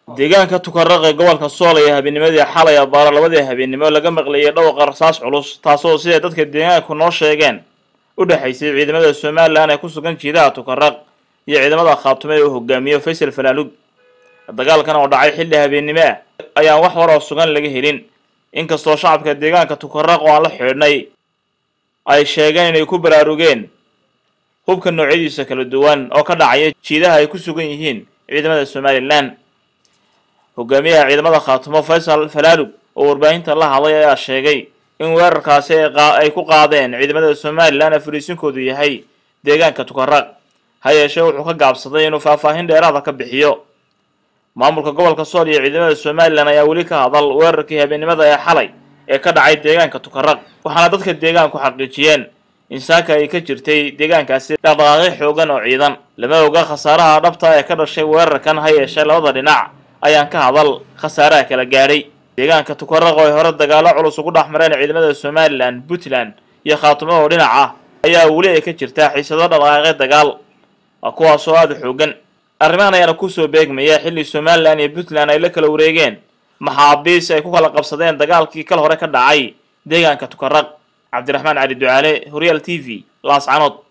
deegaanka tukaraq ee gobolka sool ayaa habeennimadii xalay abaaro labadii habeennimo laga maqlayay dhowqa rasaas culus taasoo siday dadka deegaanku noo sheegeen u dhexaysay ciidamada somalilan ee ku sugan jiidaha tukaraq iyo ciidamada khaatume ee uu hogaamiyo faysal falaalug dagaalkan oo dhacay xilli habeennimo ah ayaan wax war oo sugan laga helin inkastoo shacabka deegaanka tukaraq oo aan la xidhnay ay sheegeen inay ku baraarugeen hubka noocyadiisa kala duwan oo ka dhacaya jiidaha ay ku sugan yihiin ciidamada somalilan hogaamiyaha ciidamada khaatumo faysal falaalug oo warbaahinta la hadlay ayaa sheegay in weerarkaasi ay ku qaadeen ciidamada somalilan ee fariisinkoodu yahay deegaanka tukaraq ha yeeshee wuxuu ka gaabsaday inuu faahfaahin dheeraada ka bixiyo maamulka gobolka sool iyo ciidamada somalilan ayaa weli ka hadal weerarkii habeennimada ee xalay ee ka dhacay deegaanka tukaraq waxaana dadka deegaanku xaqiijiyeen in saaka ay ka jirtay deegaankaasi dhaqdhaqaaqyo xoogan oo ciidan lama oga khasaaraha dhabta ee ka dhashay weerarkan ha yeeshee labada dhinac ayaan ka hadal khasaaraha kala gaadhay deegaanka tukaraq oo ay hore dagaalo culus ugu dhex mareen ciidamada somalilan puntland iyo khaatumo oo dhinac ah ayaa weli ay ka jirtaa xiisado dhaqdhaqaaqyo dagaal kuwaasoo aada u xoogan arrimahan ayaana kusoo beegmaya xilli somalilan iyo puntland ay la kala wareegeen maxaabiis ay ku kala qabsadeen dagaalkii kal hore ka dhacay deegaanka tukaraq cabdiraxmaan cali ducaale horyaal t v laascanood